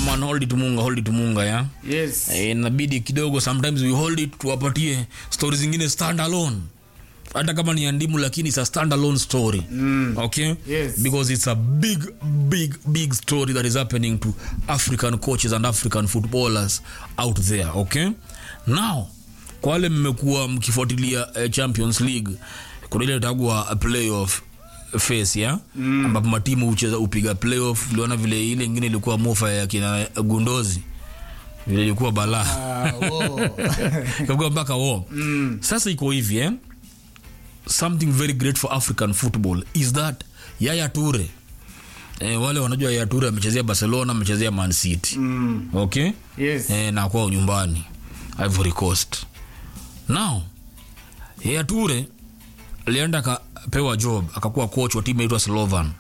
man hold it munga hold it munga ya yes Eh, inabidi kidogo sometimes we hold it tuwapatie story zingine stand alone hata kama ni ya ndimu lakini it's a stand alone story Mm. okay Yes. because it's a big big big story that is happening to african coaches and african footballers out there okay now kwa wale mmekuwa mkifuatilia eh, champions league kuna ile tagwa playoff face ya mm. ambapo matimu hucheza upiga playoff uliona vile ile ingine ilikuwa mofa ya kina gundozi vile ilikuwa balaa Ah, wo. Ikakuwa mpaka wo mm. sasa iko hivi eh? something very great for african football is that yaya ture eh, wale wanajua yaya ture amechezea barcelona amechezea man city Mm. okay yes eh, na kwao nyumbani ivory coast now yaya ture alienda akapewa job akakuwa coach wa timu inaitwa slovan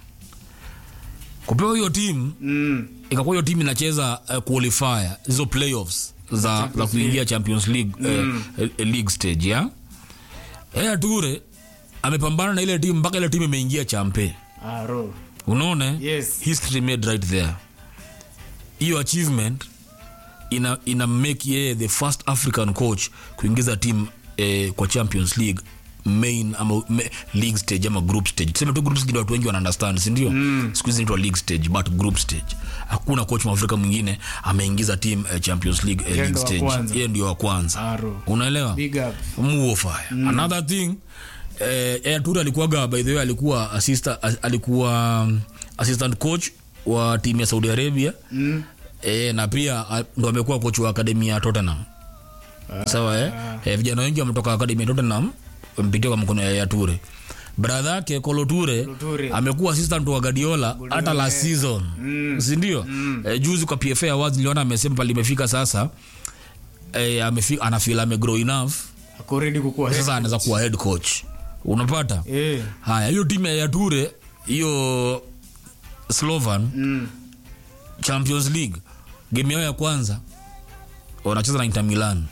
kupewa hiyo timu Mm. ikakuwa hiyo timu inacheza uh, qualifier hizo playoffs za, za kuingia champions league mm. uh, uh, league stage ya Yaya ture amepambana na ile timu mpaka ile timu imeingia champe Ah, ro. unaona Yes. history made right there hiyo achievement ina, ina make yeye the first african coach kuingiza timu eh, kwa champions league main ama me, league stage ama group stage tuseme tu group stage ndio watu wengi wana understand sindio mm. siku hizi inaitwa league stage but group stage hakuna coach mwafrika mwingine ameingiza team eh, champions league eh, Yeye league ndo wa stage kwanza. yeye ndio wa kwanza Ah, ro. unaelewa big up muofaya mm. another thing eh, Eyatur alikuwaga by the way alikuwa assistant, alikuwa um, assistant coach wa timu ya saudi arabia Mm. eh, na pia ah, ndo amekuwa coach wa akademi ya tottenham sawa eh? eh, vijana wengi wametoka akademi ya tottenham mpitia kwa mkono ya yature bradha yake koloture Kolo Toure. amekuwa assistant wa gadiola hata last season Mm. sindio eh, juzi kwa pfa awards niliona amesema pale imefika sasa eh, amefika anafeel amegrow enough ako ready kukua sasa anaweza kuwa head coach unapata eh haya hiyo timu ya yature hiyo slovan mm. champions league game yao ya kwanza wanacheza na inter milan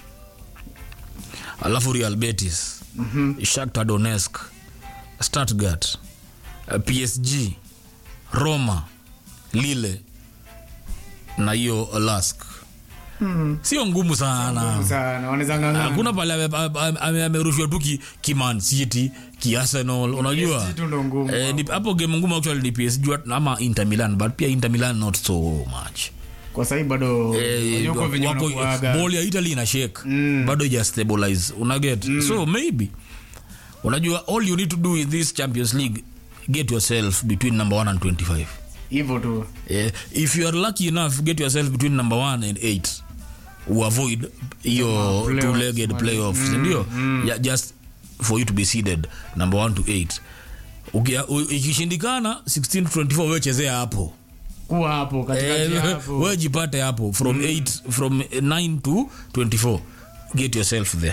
alafu real betis mm-hmm. shakta donetsk stuttgart uh, psg roma lille na hiyo lask Mm. sio ngumu sana sana wanaweza ng'ang'ana hakuna pale ame- ame- ame- amerushwa tu ki, ki man city ki arsenal unajua PSG tu ndo ngumu Eh, ni- hapo game ngumu actually ni PSG what- ama Inter Milan but pia Inter Milan not so much. kwa sahii bado Eh, yuko venye wako- unakuaga. ball ya Italy ina shake Mm. bado ija stabilize unaget so maybe unajua all you need to do in this Champions League get yourself between number 1 and 25 hivyo tu Eh, if you are lucky enough get yourself between number 1 and 8 uavoid hiyo playoffs, two legged man. playoffs sindio yeah, just for you to be seeded number 1 to 8 Ukia- u- ikishindikana 16 to 24 wewe chezea hapo kuwa hapo katikati Eh, hapo wewe jipate hapo from 8 from 9 to 24 get yourself there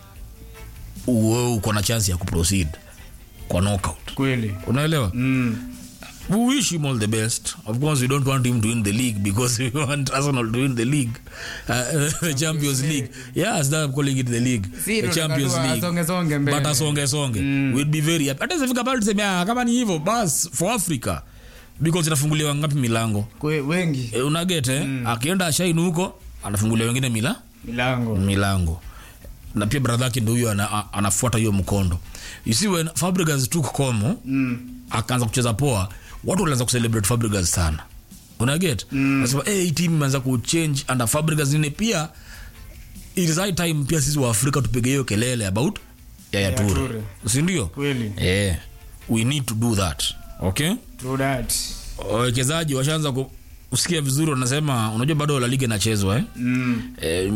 uwe uko na chance ya kuproceed kwa knockout kweli unaelewa mm. we wish him all the best of course we don't want him to win the league because we want arsenal to win the league uh, the champions league yes that I'm calling it the league Si, the tunataka champions tu league asonge songe mbele. but asonge songe we'd be very happy hata isifika pale tuseme ah, kama ni hivyo bas for africa because inafunguliwa ngapi milango Kwe, wengi e, unaget eh? akienda ashaini huko anafungulia wengine mila milango milango na pia brother yake ndo huyo ana, a- anafuata hiyo mkondo you see when Fabregas took Como mm. akaanza kucheza poa watu walianza kucelebrate Fabregas sana unaget mm. nasema hey, hii team imeanza kuchange under Fabregas nini pia it is high time pia sisi wa Afrika tupige hiyo kelele about Yaya Yaya Toure Toure. si ndio kweli yeah we need to do that okay true that wawekezaji washaanza ku- kusikia vizuri wanasema unajua bado la liga inachezwa eh? mm. eh,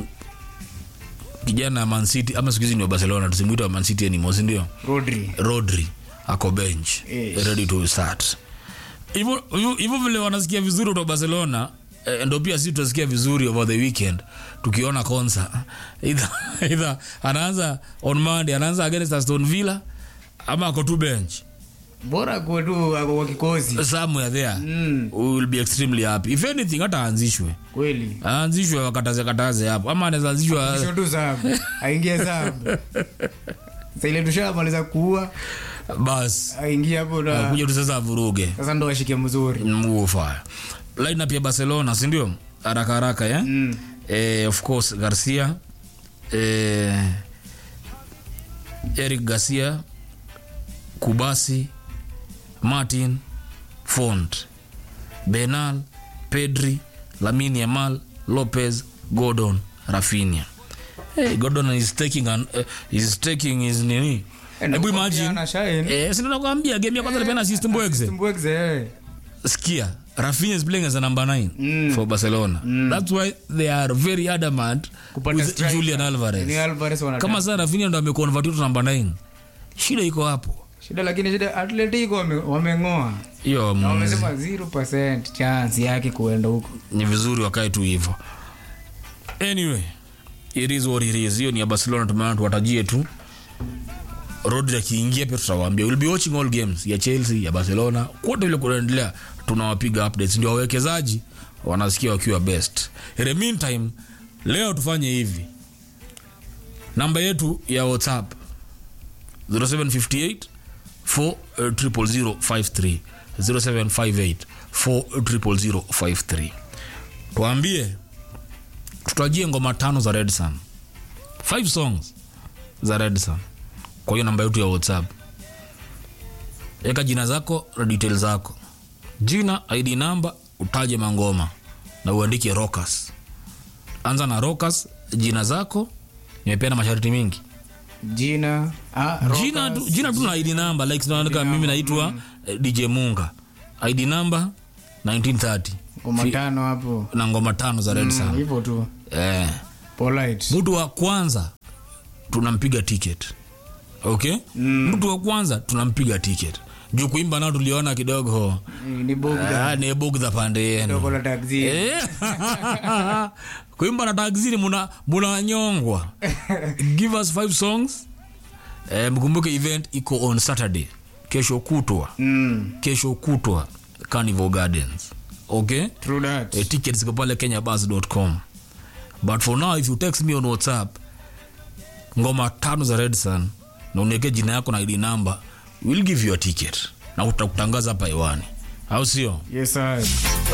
kijana Man City ama siku hizi ni wa Barcelona tusimwita wa Man City anymore si ndio rodri Rodri ako bench Yes. ready to start hivyo hivyo- hivyo vile wanasikia vizuri kutoka Barcelona eh, ndo pia sisi tutasikia vizuri over the weekend tukiona Konsa either, either anaanza on Monday anaanza against Aston Villa ama ako tu bench bora kuwe tu ako kwa kikosi somewhere there mm. we will be extremely happy if anything hata aanzishwe kweli aanzishwe wakataze kataze hapo ama anaweza anzishwa Kisho tu sabu aingie sabu saile tushamaliza kuua bas aingie hapo na kuja tu sasa avuruge sasa ndo washike mzuri mufaya lineup ya barcelona sindio haraka haraka yeah? Mm. eh, of course garcia eh, eric garcia kubasi martin font benal pedri lamin yamal lopez gordon rafinia hey, gordon is taking, an, uh, is taking his nini Eh, hebu na imagine ana shine. eh, si nakwambia game ya kwanza alipeana assist mbwekze Mbwekze, eh. skia Rafinha is playing as a number 9 Mm. for Barcelona. That's why they are very adamant Kupata with striker. Julian Alvarez. Ni Alvarez wanataka. Kama sasa Rafinha ndo ameconvert to number 9. Shida iko hapo. shida lakini shida atletico wame- wameng'oa Hiyo na mm, wamesema 0 chance yake kuenda huko ni vizuri wakae tu hivyo. Anyway, it is what it is. Hiyo ni ya Barcelona tumeona tuwatajie tu. Rodri akiingia pia tutawaambia. We'll be watching all games ya Chelsea, ya Barcelona. Kote vile kunaendelea tunawapiga updates. Ndio wawekezaji wanasikia wakiwa best. In the meantime, leo tufanye hivi. Namba yetu ya WhatsApp 0758 40053 0758 40053 tuambie tutajie ngoma tano za red sun five songs za red sun kwa hiyo namba yetu ya whatsapp weka jina zako na detail zako jina id namba utaje mangoma na uandike rockers anza na rockers jina zako nimepeana masharti mingi jina ah, jina tu, Rockers, jina tu na id namba like tunaandika mimi naitwa eh, dj munga id namba 1930 ngoma tano hapo na ngoma tano za red Mm, sun hivyo tu eh. polite mtu wa kwanza tunampiga ticket okay Mm. mtu wa kwanza tunampiga ticket juu kuimba nao tuliona kidogo Eh, ni bogda ah, ni bugdha pande yenu dogo la taxi Eh. kuimba na taxini muna munanyongwa give us five songs eh, mkumbuke event iko on saturday kesho kutwa mm, kesho kutwa carnival gardens okay true that eh, tickets ziko pale kenyabus.com but for now if you text me on whatsapp ngoma tano za red sun na uniweke jina yako na id number we'll give you a ticket na utakutangaza hapa hewani au sio yes sir